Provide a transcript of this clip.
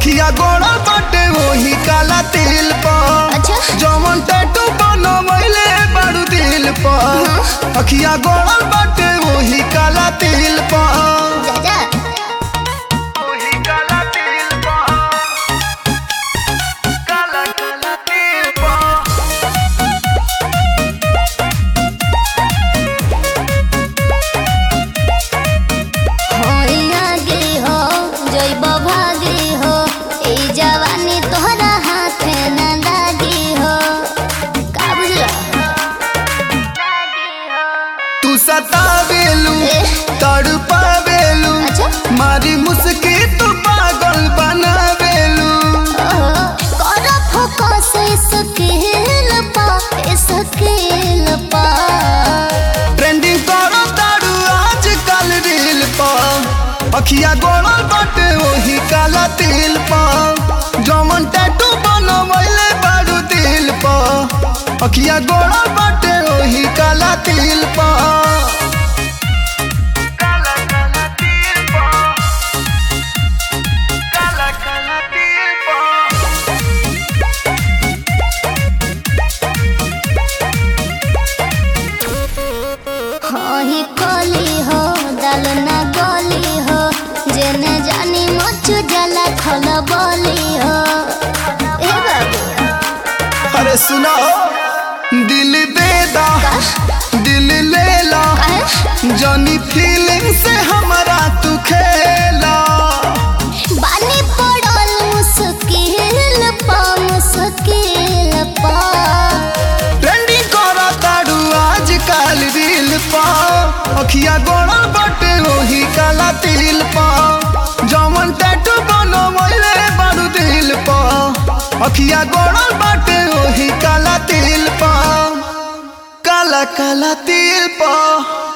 अखिया गोड़ा बाटे वही काला तिल पर अच्छा जमन टैटू बनवैले बारू दिल पर अखिया गोड़ा बाटे वही काला तिल पर जा जा वही काला तिल पर काला काला तिल पर होई आगे हो जइब भागे हो ई जवानी तोहरा हाथे न लागी हो का बुझला तू सतावेलू ए। तड़पावेलू अच्छा। मारी मुस्की तू पागल बनावेलू ओहो कर फोकस स्किल पा स्किल पा ट्रेंडिंग करो तारू आज कल रील पर अखिया गोड़ल बाटे वही काला तिल पर जमन टैटू बनवैले बारू दिल पर अखिया गोड़ल बाटे वही काला तिल पर काला काला तिल पर काला काला तिल पर ही कली हो दाल ना गली हो जेने जानी मच जला खल बली हो ए बाबू अरे सुनो दिल दे दा दिल ले ला काहे? जनी फीलिंग से हमारा तू खेला बानी पड़ल मुश्किल पा मुश्किल पा ट्रेंडिंग करा ताड़ू आज काल रील पा अखिया गोड़ा बटे वही काला तिल पा जमन टैटू बनवैले बारू दिल पा अखिया गोड़ा बटे वही काला तिल पा काला काला तिल पा